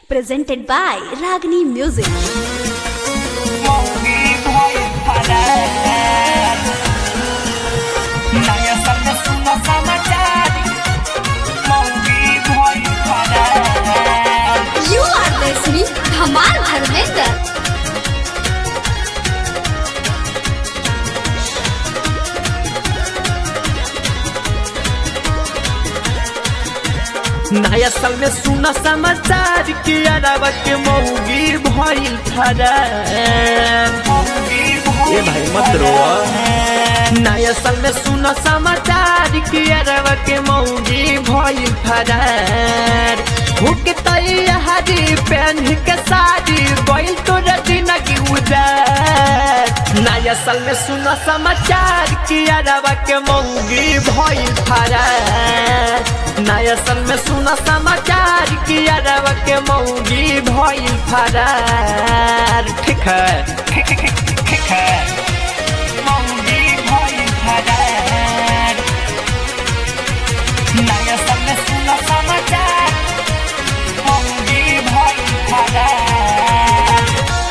presented by Ragini Music. मौगी भइल फरार नयाँ साल में सुनो समाचार मौगी भइल फरार You are listening Dhamal Dharmender. नया साल में सुना समाचार कि अरब के मौगी भइल फरार मौगी ए भाई मत रो नया साल में सुना समाचार कि अरब के मौगी भइल फरार हुक तैयारी पहन के साड़ी गइल तो रजना की उदार नया साल में सुना समाचार कि अरब के मौगी भइल फरार नया साल में सुना समाचार कि अरब के मौगी भइल फरार ठीक है ठीक है मौगी भइल फरार नयाँ साल में सुनो समाचार मौगी भइल फरार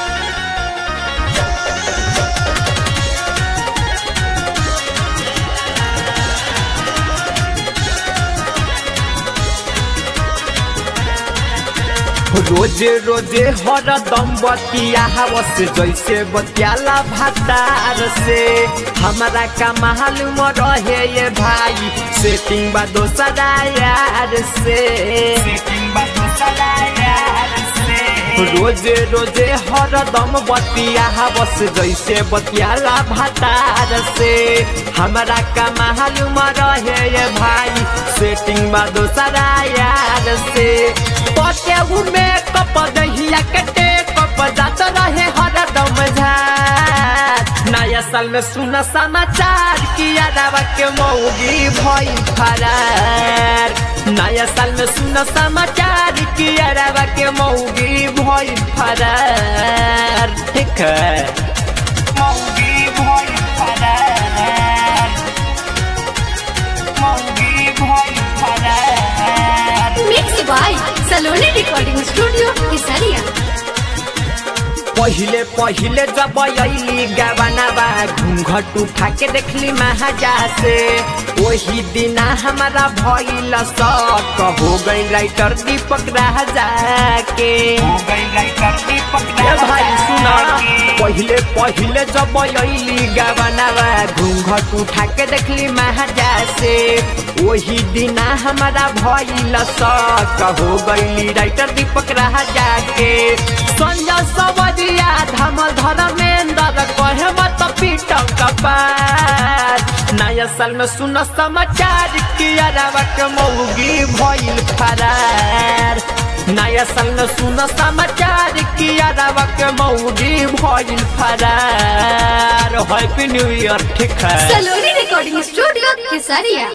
रोजे रोजे हरदम बतिया हवस जैसे बतियाला भातार से हमारा का मालूम रहे ये भाई सेटिंग बा दोसरा यार से सेटिंग बात सदा यार से रोजे रोजे हरदम बतिया हवस जैसे बतियाला भातार से हमारा का मालूम रहे ये भाई सेटिंग बा दोसरा यार से पटे में कप दहिया कटे कप जात रहे हरदम झार नया साल में सुना समाचार कि अरबा के मौगी भइल फरार नया साल में सुना समाचार कि अरबा के मौगी भइल फरार ठीक है मौगी भइल फरार मौगी भइल फरार Mixed by Saloni Recording Studio, Kesaria. पहिले पहिले जब अली गवनवा घूंघट उठा के देखली महाजा से वही दिना हमारा भइल शक हो गई राइटर दीपक राजा के हो गई राइटर दीपक ए भाई सुना के। पहिले पहिले जब अली गवनवा घूंघट उठा के देखली महाजा से वही दिना हमारा भइल शक हो गई राइटर दीपक राजा के संजय सवरिया धमल धर्मेंद्र कहे मत पीट कपार नया साल में सुन समाचार कि अरबा के मौगी भइल फरार नया साल में सुन समाचार कि अरबा के मौगी भइल फरार हैप्पी न्यू ईयर ठीक है Saloni Recording Studio, Kesaria.